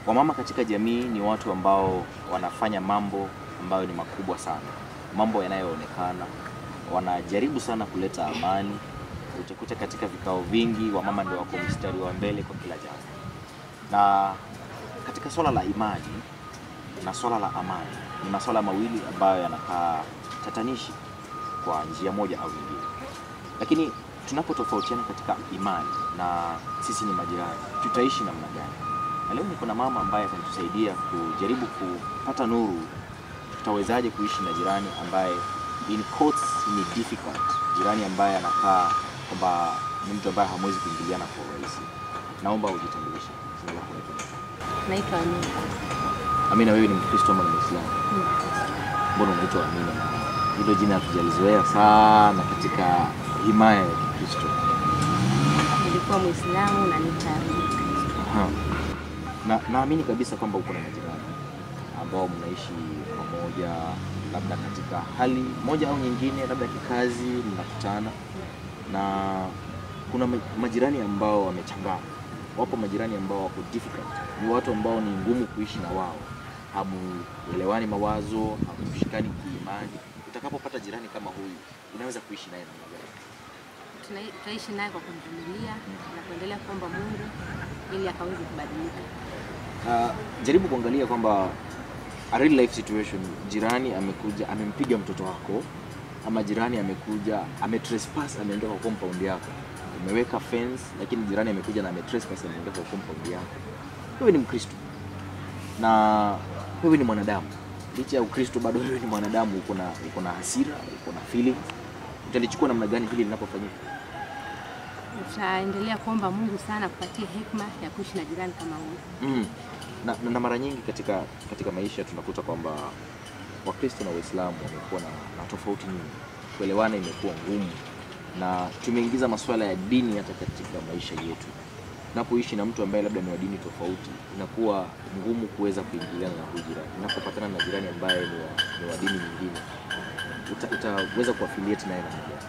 wamama katika jamii ni watu ambao wanafanya mambo ambayo ni makubwa sana, mambo yanayoonekana. Wanajaribu sana kuleta amani. Utakuta katika vikao vingi wamama ndio wako mstari wa mbele kwa kila jambo, na katika swala la imani na swala la amani ni masuala mawili ambayo yanakaa tatanishi kwa njia moja au nyingine, lakini tunapotofautiana katika imani na sisi ni majirani, tutaishi namna gani? Na leo niko na mama ambaye atatusaidia kujaribu kupata nuru, tutawezaje kuishi na jirani ambaye in quotes ni difficult, jirani ambaye anakaa kwamba ni mtu ambaye hamwezi kuingiliana kwa urahisi. Naomba ujitambulishe. Jina lako unaitwa nani? Naitwa Amina. Amina, wewe ni Mkristo ama ni Muislamu? Mbona unaitwa Amina? Na hilo jina hatujalizoea sana katika himaya ya Kikristo. Nilikuwa Muislamu na nitarudi Kristo. Aha. Na naamini kabisa kwamba uko na majirani ambao mnaishi pamoja, labda katika hali moja au nyingine, labda kikazi, mnakutana na kuna ma- majirani ambao wamechangana. Wapo majirani ambao wako difficult, ni watu ambao ni ngumu kuishi na wao, hamuelewani mawazo, hamushikani kiimani. Utakapopata jirani kama huyu, unaweza kuishi naye namna gani? Tuna- Tutaishi naye kwa kumvumilia na kuendelea kuomba Mungu ili akaweze kubadilika. Uh, jaribu kuangalia kwamba a real life situation, jirani amekuja amempiga mtoto wako, ama jirani amekuja ametrespass, ameingia kwa compound yako, umeweka fence, lakini jirani amekuja na ametrespass, ameingia kwa compound yako. Wewe ni Mkristo na wewe ni mwanadamu, licha ya Ukristo bado wewe ni mwanadamu, uko na uko na hasira, uko na feelings. Utalichukua namna gani hili linapofanyika? Tutaendelea kuomba Mungu sana kupatia hekima ya kuishi na jirani kama huyu. Mm. Na, na, na mara nyingi katika katika maisha tunakuta kwamba Wakristo na Waislamu wamekuwa na, na tofauti nyingi, kuelewana imekuwa ngumu, na tumeingiza masuala ya dini hata katika maisha yetu. Unapoishi na mtu ambaye labda ni wa dini tofauti, inakuwa ngumu kuweza kuingiliana na huyu jirani. Unapopatana na jirani ambaye ni wa, ni wa dini nyingine, uta, utaweza kuaffiliate naye namna gani?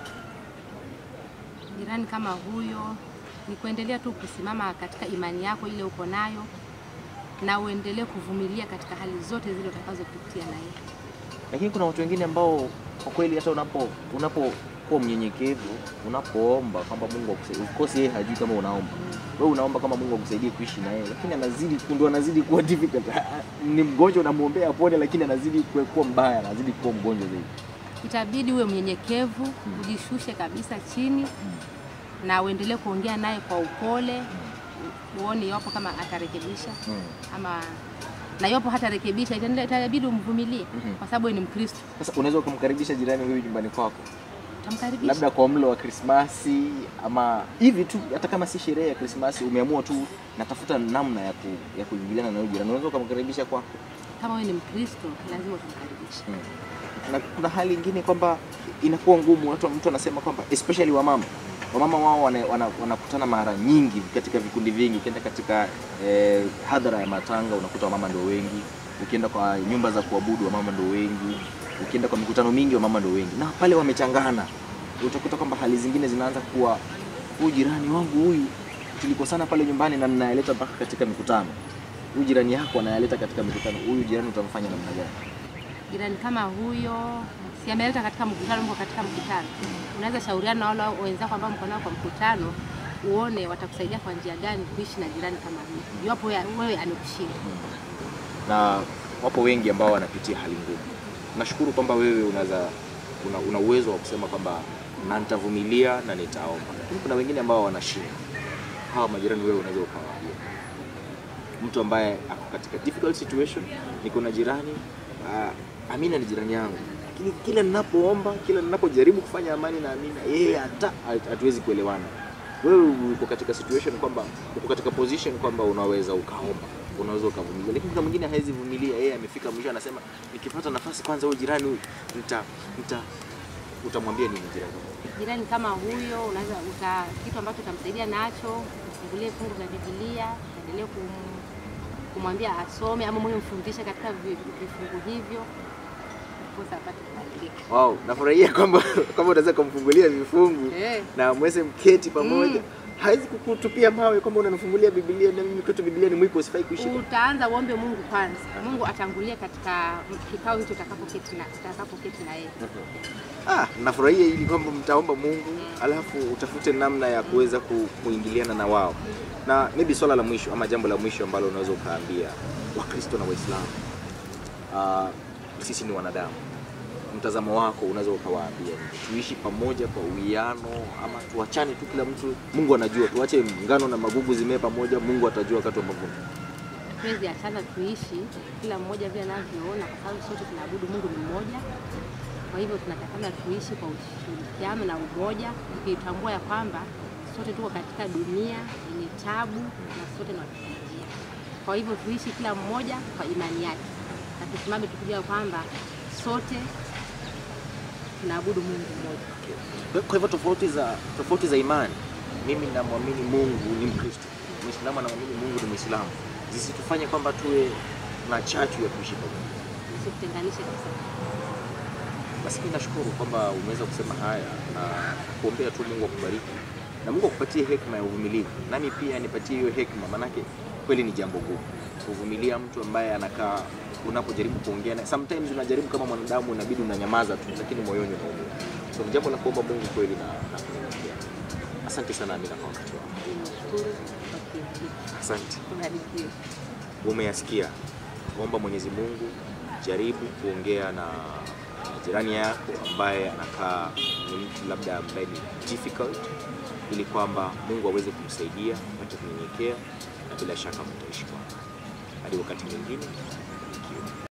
Jirani kama huyo ni kuendelea tu kusimama katika imani yako ile uko nayo na uendelee kuvumilia katika hali zote zile utakazopitia na yeye. lakini kuna watu wengine ambao kwa kweli hata unapo unapokuwa mnyenyekevu unapoomba kwamba Mungu akusaidie, of course yeye hajui kama unaomba wewe, unaomba kama Mungu akusaidie kuishi na yeye, lakini anazidi ndio anazidi kuwa difficult. Ni mgonjwa, unamwombea apone, lakini anazidi kuwa kuwa mbaya, anazidi kuwa mgonjwa zaidi. Itabidi uwe mnyenyekevu, ujishushe kabisa chini na uendelee kuongea naye kwa upole, uone iwapo kama atarekebisha ama na iwapo hatarekebisha, itaendelea- itabidi umvumilie Mhm. kwa sababu wewe ni Mkristo. Sasa unaweza ukamkaribisha jirani huyu nyumbani kwako, Utamkaribisha labda kwa mlo wa Krismasi ama hivi tu, hata kama si sherehe ya Krismasi, umeamua tu natafuta namna ya, ku, ya kuingiliana na huyu jirani, unaweza ukamkaribisha kwako. kama wewe ni Mkristo, lazima utamkaribisha. Mm. na kuna hali ingine kwamba inakuwa ngumu, watu mtu anasema kwamba especially wamama wamama wao wana- wana- wanakutana mara nyingi katika vikundi vingi. Ukienda katika eh, hadhara ya matanga unakuta wamama ndio wengi, ukienda kwa nyumba za kuabudu wamama ndio wengi, ukienda kwa mikutano mingi wamama ndio wengi, na pale wamechangana, utakuta kwamba hali zingine zinaanza kuwa huyu jirani wangu huyu tulikosana pale nyumbani na ninayaleta mpaka katika mikutano. Huyu jirani yako anayaleta katika mikutano, huyu jirani utamfanya namna gani? Jirani kama huyo si ameleta katika mkutano, mko katika mkutano, unaweza shauriana na wale wenzako ambao mko nao kwa mkutano, uone watakusaidia kwa njia gani kuishi na jirani kama huyo, iwapo wewe wewe amekushinda. na wapo wengi ambao wanapitia hali ngumu. Nashukuru kwamba wewe unaweza una, una uwezo wa kusema kwamba na nitavumilia na nitaomba, lakini kuna wengine ambao wanashindwa. Hawa majirani wewe unaweza ukawaambia mtu ambaye ako katika difficult situation, niko na jirani uh, Amina ni jirani yangu, lakini kila ninapoomba, kila ninapojaribu kufanya amani na Amina, yeye hata hatuwezi kuelewana. Wewe uko katika situation kwamba uko katika position kwamba unaweza ukaomba, unaweza ukavumilia, lakini kuna mwingine hawezi vumilia. Yeye amefika mwisho, anasema nikipata nafasi kwanza, huyu jirani huyu nita nita utamwambia nini jirani? Jirani kama huyo unaweza uta, kitu ambacho utamsaidia nacho, mfungulie fungu za Biblia, endelee kum, kumwambia asome ama mwenye mfundishe katika vi- vifungu hivyo, ndiposa apate kubadilika. Wow, nafurahia kwamba kwamba unaweza kumfungulia vifungu Eh. na mweze mketi pamoja. Mm. Hawezi kukutupia mawe kwamba unanifungulia Biblia na mimi kwetu Biblia ni mwiko usifai kuishi. Utaanza uombe Mungu kwanza, Mungu atangulie katika kikao hicho utakapoketi na utakapoketi na yeye. Ah, nafurahia ili kwamba mtaomba Mungu alafu utafute namna ya kuweza ku, kuingiliana na wao. Na maybe swala la mwisho ama jambo la mwisho ambalo unaweza ukaambia Wakristo na Waislamu. Ah, sisi ni wanadamu. Mtazamo wako unaweza ukawaambia nini? tuishi pamoja kwa uwiano ama tuachane tu, kila mtu, Mungu anajua, tuache ngano na magugu zimee pamoja, Mungu atajua wakati wa mavuno. Tuwezi achana, tuishi kila mmoja vile anavyoona, kwa sababu sote tunaabudu Mungu ni mmoja. Kwa hivyo tunatakana tuishi kwa ushirikiano na umoja, tukitambua ya kwamba sote tuko katika dunia yenye tabu na sote ni wapita njia. Kwa hivyo tuishi kila mmoja kwa imani yake, na tusimame tukijua kwamba sote tunaabudu Mungu mmoja. Kwa- Kwa hivyo tofauti za tofauti za imani, mimi namwamini Mungu ni Mkristo, Muislamu anamwamini Mungu ni Muislamu, zisitufanye kwamba tuwe na chachu ya kuishi pamoja. Usitutenganishe kabisa. Basi mimi nashukuru kwamba umeweza kusema haya na kuombea tu Mungu akubariki na Mungu akupatie hekima ya uvumilivu, nami pia nipatie hiyo hekima, manake kweli ni jambo gumu kuvumilia mtu ambaye anakaa unapojaribu kuongea naye. Sometimes unajaribu kama mwanadamu, inabidi unanyamaza tu, lakini moyoni unaumia. So ni jambo la kuomba Mungu kweli na, na kunyenyekea. Asante sana Amina kwa wakati wako. Nimeshukuru kwa kiasi. Asante. Kubarikiwe. umeyasikia. Omba Mwenyezi Mungu, jaribu kuongea na jirani yako ambaye anakaa ni mtu labda ambaye ni difficult, ili kwamba Mungu aweze kumsaidia apate kunyenyekea, na bila shaka mtaishi kwa hadi wakati mwingine.